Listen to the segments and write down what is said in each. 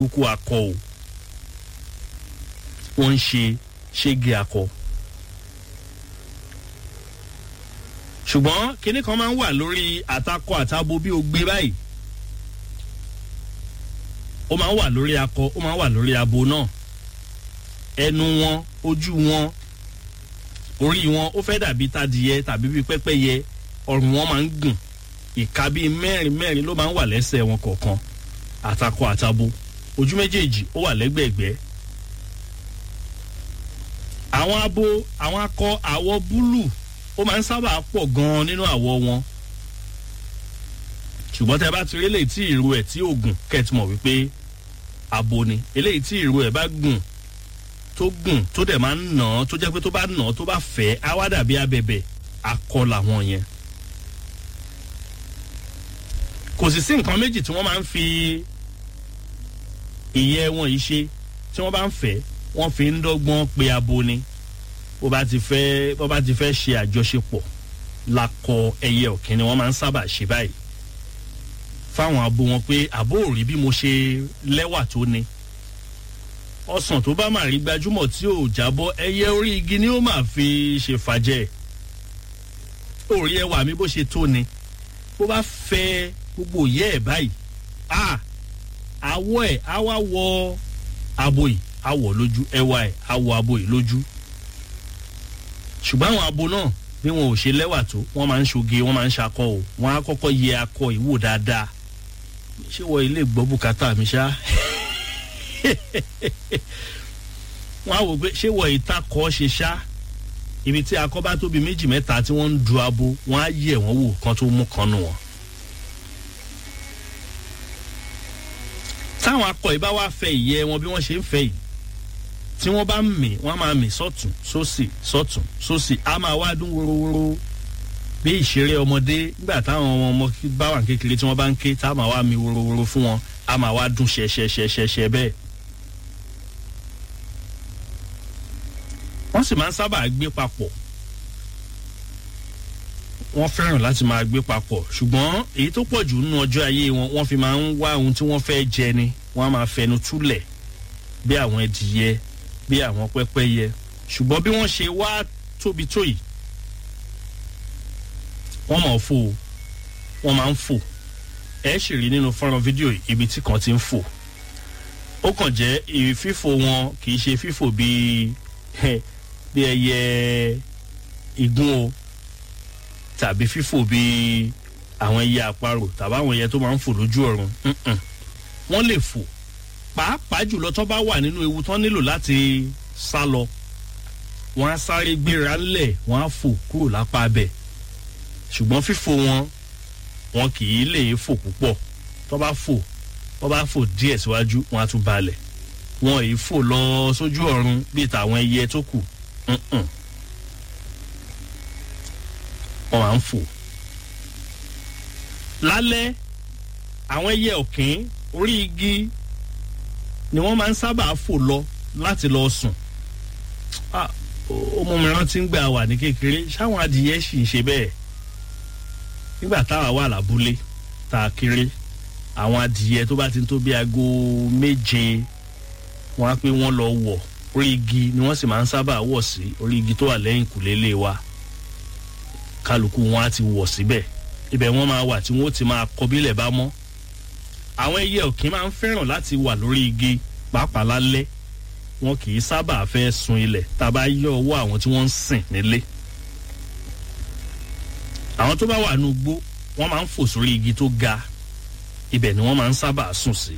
kúkú akọ o wọ́n ń ṣe ṣége akọ. ṣùgbọ́n kinní kan máa ń wà lórí àtakọ àtabo bí o gbé báyìí ó máa ń wà lórí akọ ó máa ń wà lórí abo náà ẹnu wọn ojú wọn orí wọn ó fẹ́ dàbí tadìyẹ tàbí bíi pẹ́pẹ́yẹ ọrùn wọn máa ń gùn ìka bíi mẹ́rin mẹ́rin ló máa ń wà lẹ́sẹ̀ wọn kọ̀ọ̀kan àtakọ àtabo ojú méjèèjì ó wà lẹ́gbẹ̀ẹ́gbẹ́ àwọn abo àwọn akọ àwọ̀ búlù ó máa ń sábà pọ̀ gan-an nínú àwọ̀ wọn ṣùgbọ́n tẹ bá ti rí eléyìí tí ìrù ẹ̀ tí ò gùn kẹ́ẹ̀tì mọ̀ wípé abo ni eléyìí tí ìrù ẹ̀ bá gùn tó gùn tó dẹ̀ máa ń nà án tó jẹ́ pé tó bá nà án tó bá fẹ́ á wá dàbí abẹ̀bẹ̀ akọ làwọn yẹn. kò sì sí nǹkan méjì tí wọ́n máa ń fi ìyẹ́ wọn yìí ṣe tí wọ́n bá ń fẹ́ wọ́n fi ń dọ́gbọ́n pe abo ni bó bá ti fẹ́ bó bá ti fẹ́ ṣe àjọṣepọ̀ lakọ ẹyẹ ọ̀kìn ni wọ́n máa ń sábà ṣe báyìí fáwọn abo wọn pé àbó ò rí bí mo ṣe lẹ́wà tó ni ọsàn tó bá máa rí gbajúmọ̀ tí ò jábọ́ ẹyẹ orí igi ni ó máa fi ṣe fàjẹ́ orí ẹwà mi bó ṣe tó ni bó bá fẹ́ gbogbo ìyẹ́ ẹ̀ báyìí a àwọ̀ ẹ̀ á wá wọ abo yìí á wọ̀ lójú ẹwà ẹ̀ á wọ abo yìí lójú ṣùgbọ́n àwọn abo náà bí wọn ò ṣe lẹ́wà tó wọ́n máa ń ṣoge wọ́n máa ń ṣakọ o wọ́n á kọ́kọ́ yẹ akọ ìwò dáadáa ṣé wọ́n ilé gbọ́ bùkátà mi ṣá wọ́n á wò pé ṣé wọ́n ìtakọ̀ ṣe ṣá ibi tí akọ bá tóbi méjì mẹ́ta tí wọ́n ń du abo wọ́n á yẹ̀ wọ́n wò kan tó mú kan nù wọ́n. táwọn akọ yìí bá wá fẹ́ ìyẹ́ wọn bí wọ́n ṣe ń fẹ́ yìí tí wọ́n bá ń mì wọ́n á máa mì sọ́tún sósì sọ́tún sósì á máa wá dún worowóró bí ìṣeré ọmọdé nígbà táwọn ọmọ bá wà kékeré tí wọ́n bá ń ké tá a máa wá mi worowóró fún wọn á máa wá dún ṣẹṣẹṣẹṣẹ bẹ́ẹ̀. wọ́n sì máa ń sábà gbé papọ̀ wọ́n fẹ́ràn láti máa gbé papọ̀ ṣùgbọ́n èyí tó pọ̀ jù nínú ọjọ́ ayé wọn wọ́n fi máa ń wá ohun tí wọ́n fẹ́ jẹ ni wọ́n á máa fẹnu túlẹ̀ bí àwọn ẹdìyẹ bí àwọn pẹ́pẹ́yẹ ṣùgbọ́n bí wọ́n ṣe wá tóbi tó yìí wọ́n máa fò wọ́n máa ń fò ẹ sì rí nínú fọ́nrán fídíò ibi tí kan ti ń fò ó kàn jẹ́ fífò wọn kì í ṣe fífò bíi bí ẹyẹ igun o tàbí fífò bíi àwọn ẹyẹ àparò tàbí àwọn ẹyẹ tó máa ń fò lójú ọ̀run wọ́n lè fò pàápàá jùlọ tó bá wà nínú ewu tán nílò láti sá lọ wọ́n á sáré gbéra ńlẹ̀ wọ́n á fò kúrò lápá abẹ ṣùgbọ́n fífò wọn wọn kì í lè fò púpọ̀ tó bá fò tó bá fò díẹ̀ síwájú wọ́n á tún balẹ̀ wọn ì fò lọ sójú ọ̀run bíi tàwọn ẹyẹ tó kù wọ́n máa ń fò lálẹ́ àwọn ẹyẹ ọ̀kín orí igi ni wọ́n máa ń sábà fò lọ láti lọ sùn ọmọ mi rántí ń gbà wà ní kékeré ṣáwọn adìyẹ sì ń ṣe bẹ́ẹ̀ nígbà táwa wà lábúlé tá a kéré àwọn adìyẹ tó bá ti ń tó bí aago méje wọn á pé wọ́n lọ wọ̀ orí igi ni wọ́n sì máa ń sábà wọ̀ sí orí igi tó wà lẹ́yìn kùlélé wa kálukú wọn á ti wọ̀ síbẹ̀ ibẹ̀ wọ́n máa wà tí wọ́n ti máa kọ bílẹ̀ bá mọ́ àwọn ẹyẹ òkín máa ń fẹ́ràn láti wà lórí igi pàápàá lálẹ́ wọn kì í sábà fẹ́ sun ilẹ̀ tá a bá yọ ọwọ́ àwọn tí wọ́n ń sìn nílé. àwọn tó bá wà ní ugbó wọ́n máa ń fò sórí igi tó ga ibẹ̀ ni wọ́n máa ń sábà sùn sí.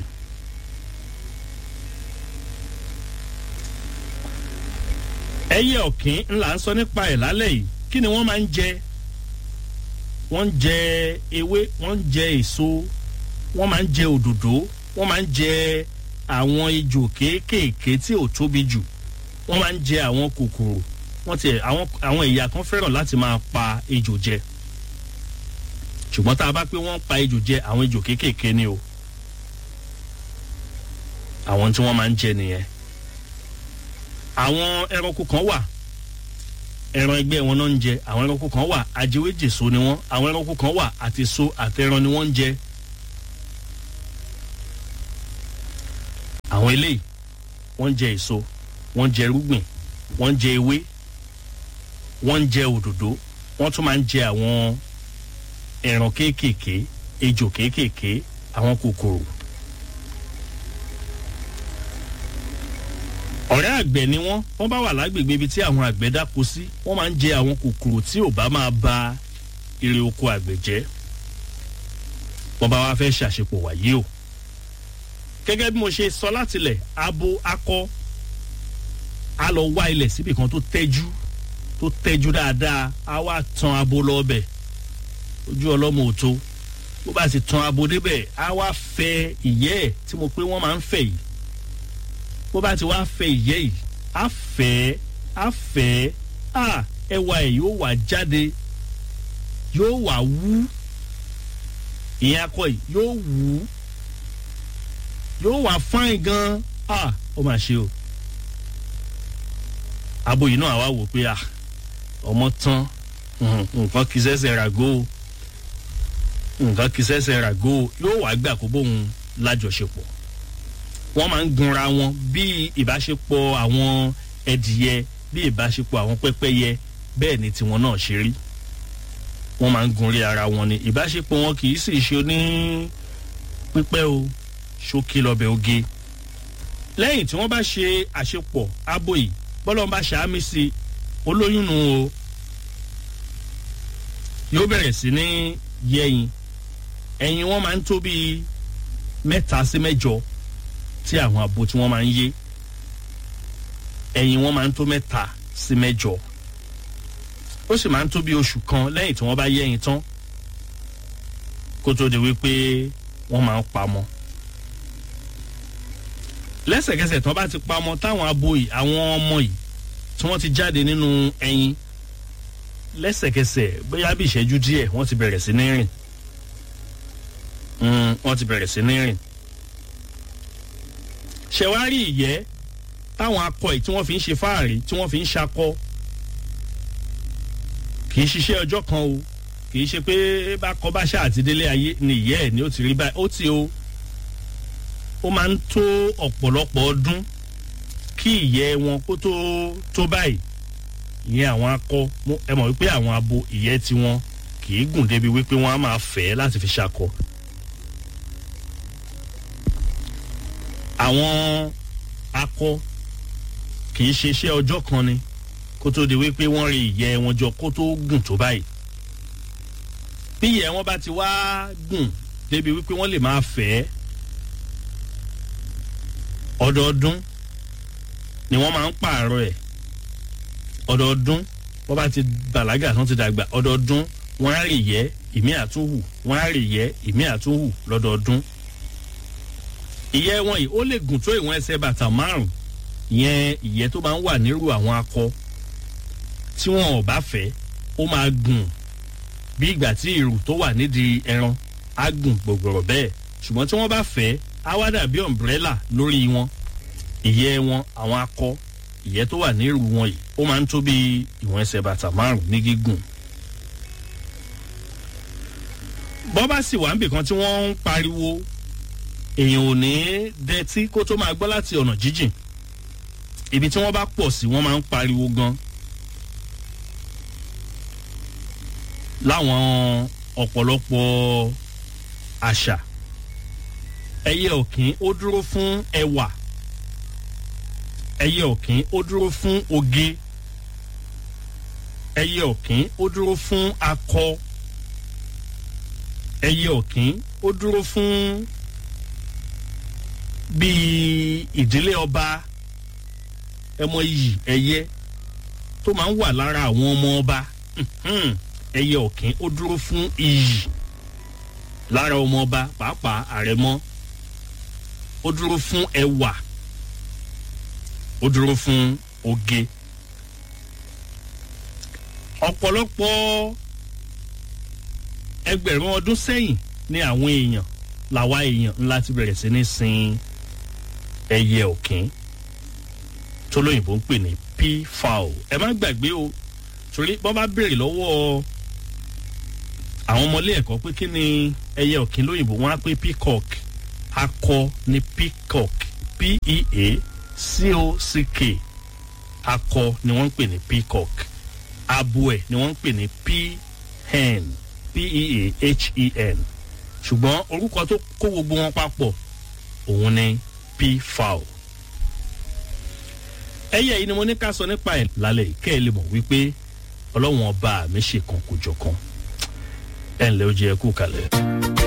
ẹyẹ ọ̀kín ńlá ń sọ nípa ẹ̀ lálẹ́ yìí kí ni wọ́n máa ń jẹ wọ́n ń jẹ ewé wọ́n ń jẹ èso wọ́n máa ń jẹ òdòdó wọ́n máa ń jẹ àwọn ejò kéékèèké tí ò tóbi jù wọ́n máa ń jẹ àwọn kòkòrò wọ́n ti àwọn àwọn ẹ̀yà kan fẹ́ràn láti máa pa ejò jẹ ṣùgbọ́n tá a bá pé wọ́n pa ejò jẹ àwọn ejò kéékèèké ni o àwọn tí wọ́n máa ń jẹ nìyẹn àwọn ẹranko kan wà ẹran ẹgbẹ́ wọn náà ń jẹ àwọn ẹranko kan wà ajẹwéjèso ni wọ́n àwọn ẹranko kan wà àti so àtẹran ni wọ́n ń jẹ àwọn eléyìí wọ́n ń jẹ èso wọ́n ń jẹ irúgbìn wọ́n ń jẹ ewé wọ́n ń jẹ òdòdó wọ́n tún máa ń jẹ àwọn ẹran kéékèèké ejò kéékèèké àwọn kòkòrò. ọ̀rẹ́ àgbẹ̀ ni wọ́n wọ́n bá wà lágbègbè ibi tí àwọn àgbẹ̀ dáko sí wọ́n máa ń jẹ àwọn kòkòrò tí ò bá máa ba ire oko àgbẹ̀ jẹ́ wọ́n bá wá fẹ́ ṣàṣepọ̀ wáyé o gẹ́gẹ́ bí mo ṣe sọ látilẹ̀ abo akọ a lọ wá ilẹ̀ síbi kan tó tẹ́jú tó tẹ́jú dáadáa a wá tan abo lọ́bẹ̀ ojú ọlọ́mọ ò tó bó bá sì tan abo débẹ̀ a wá fẹ́ ìyẹ́ ẹ̀ tí mo pé wọ́n máa ń fẹ́ yìí bó bá ti wá fẹ́ ìyẹ́ yìí a fẹ́ a fẹ́ a ẹwà ẹ̀ yóò wá jáde yóò wá wú ìyẹn akọ yìí yóò wú yóò wá fáìn gan a ó mà ṣe o abo yìí náà wá wò pé a ọmọ tán nǹkan kì í ṣẹ̀ṣẹ̀ ràgó nǹkan kì í ṣẹ̀ṣẹ̀ ràgó yóò wá gbà kó bóun lájọṣepọ̀ wọ́n máa ń gunra wọn bí ìbáṣepọ̀ àwọn ẹdìyẹ bí ìbáṣepọ̀ àwọn pẹ́pẹ́yẹ bẹ́ẹ̀ ni tiwọn náà ṣe rí wọ́n máa ń gunrí ara wọn ni ìbáṣepọ̀ wọn kì í sì ṣe ní pípẹ́ o ṣókí lọ́bẹ̀ oge lẹ́yìn tí wọ́n bá ṣe àṣepọ̀ abo yìí bọ́lọ́n bá ṣàmì sí olóyún nu o yóò bẹ̀rẹ̀ sí ní yẹyin ẹyin wọn máa ń tó bíi mẹ́ta sí mẹ́jọ tí àwọn abo tí wọ́n máa ń yé ẹyin wọn máa ń tó mẹ́ta sí mẹ́jọ ó sì máa ń tó bí oṣù kan lẹ́yìn tí wọ́n bá yé ẹyin tán kó tó di wípé wọ́n máa ń pamọ́ lẹ́sẹ̀kẹsẹ̀ tí wọ́n bá ti pamọ́ táwọn abo yìí àwọn ọmọ yìí tí wọ́n ti jáde nínú ẹyin lẹ́sẹ̀kẹsẹ̀ bóyá bí ìṣẹ́jú díẹ̀ wọ́n ti bẹ̀rẹ̀ sí ní rìn wọ́n ti bẹ̀rẹ̀ sí ní rìn ṣẹ̀wárí ìyẹ́ táwọn akọ yìí tí wọ́n fi ń ṣe fáàrí tí wọ́n fi ń ṣakọ kì í ṣiṣẹ́ ọjọ́ kan o kì í ṣe pé bákọ bá ṣáà ti délé ayé ni ìyẹ́ ẹ̀ ni ó ti rí báyìí ó ti o ó máa ń tó ọ̀pọ̀lọpọ̀ ọdún kí ìyẹ́ wọn kó tó tó báyìí ìyẹn àwọn akọ ẹ mọ̀ wípé àwọn abo ìyẹ́ tiwọn kì í gùn débi wípé wọ́n á máa fẹ́ láti fi ṣakọ. àwọn akọ kì í ṣe iṣẹ́ ọjọ́ kan ni kó tó di wípé wọ́n rí ìyẹ́ wọn jọ kó tó gùn tó báyìí. bí ìyẹ́ wọn bá ti wá gùn débi wípé wọ́n lè máa fẹ́ ọdọọdún ni wọ́n máa ń pààrọ̀ ẹ̀ ọdọọdún wọ́n bá ti bàlágà tán ti dàgbà ọdọọdún wọ́n á rì yẹ́ ìmí àtúnhù wọ́n á rì yẹ́ ìmí àtúnhù lọ́dọọdún. ìyẹ́ wọn yìí ó lè gùn tó ìwọ̀n ẹsẹ̀ bàtà márùn yẹn ìyẹ́ tó máa ń wà nírú àwọn akọ tí wọn ò bá fẹ́ ó máa gùn bí ìgbà tí ìrù tó wà nídìí ẹran á gùn gbògbòrò bẹ́ẹ̀ ṣùgbọ́n tí wọ́n bá fẹ́ á wá dàbí ọ̀mbrẹ́là lórí wọn ìyẹ́ wọn àwọn akọ ìyẹ́ tó wà nírú wọn yìí ó máa ń tó bí ìwọ̀n ẹsẹ̀ bàtà márùn ní gígùn. bọ́ bá sì wà níbìkan tí wọ́n ń pariwo èèyàn ò ní dẹ́tí kó tó máa gbọ́ láti ọ̀nà jíjìn ibi tí wọ́n bá pọ̀ sí wọ́n máa ń pariwo gan. láwọn ọ̀pọ̀lọpọ̀ àṣà ẹyẹ ọ̀kín ó dúró fún ẹwà ẹyẹ ọ̀kín ó dúró fún oge ẹyẹ ọ̀kín ó dúró fún akọ ẹyẹ ọ̀kín ó dúró fún bíi ìdílé ọba ẹmọ iyì ẹyẹ tó máa ń wà lára àwọn ọmọ ọba ẹyẹ ọ̀kín ó dúró fún iyì lára ọmọ ọba pàápàá àrẹ̀mọ ó dúró fún ẹwà ó dúró fún oge ọ̀pọ̀lọpọ̀ ẹgbẹ̀rún ọdún sẹ́yìn ni àwọn èèyàn làwa èèyàn ńlá ti bẹ̀rẹ̀ sí ní sin ẹyẹ ọ̀kín tó lóyìnbó ń pè ní peafowl ẹ má gbàgbé o torí bọ́ bá béèrè lọ́wọ́ àwọn ọmọlé ẹ̀kọ́ pé kí ni ẹyẹ ọ̀kín lóyìnbó wọn á pé peacock akọ ní peacock p-e-a-c-o-c-k akọ ni wọ́n ń pè ní peacock abo ẹ̀ ni wọ́n ń pè ní p-hen p-e-a-h-e-n ṣùgbọ́n orúkọ tó kó gbogbo wọn papọ̀ òun ni p-fowl ẹyẹ yìí ni mo ní ká sọ nípa ẹ̀ lálẹ́ kẹ́ ẹ lè mọ̀ wípé ọlọ́wọ́n ọba mi ṣe kan kò jọ kan ẹ̀ ǹlẹ́ ó jẹ́ ẹ kú kalẹ̀.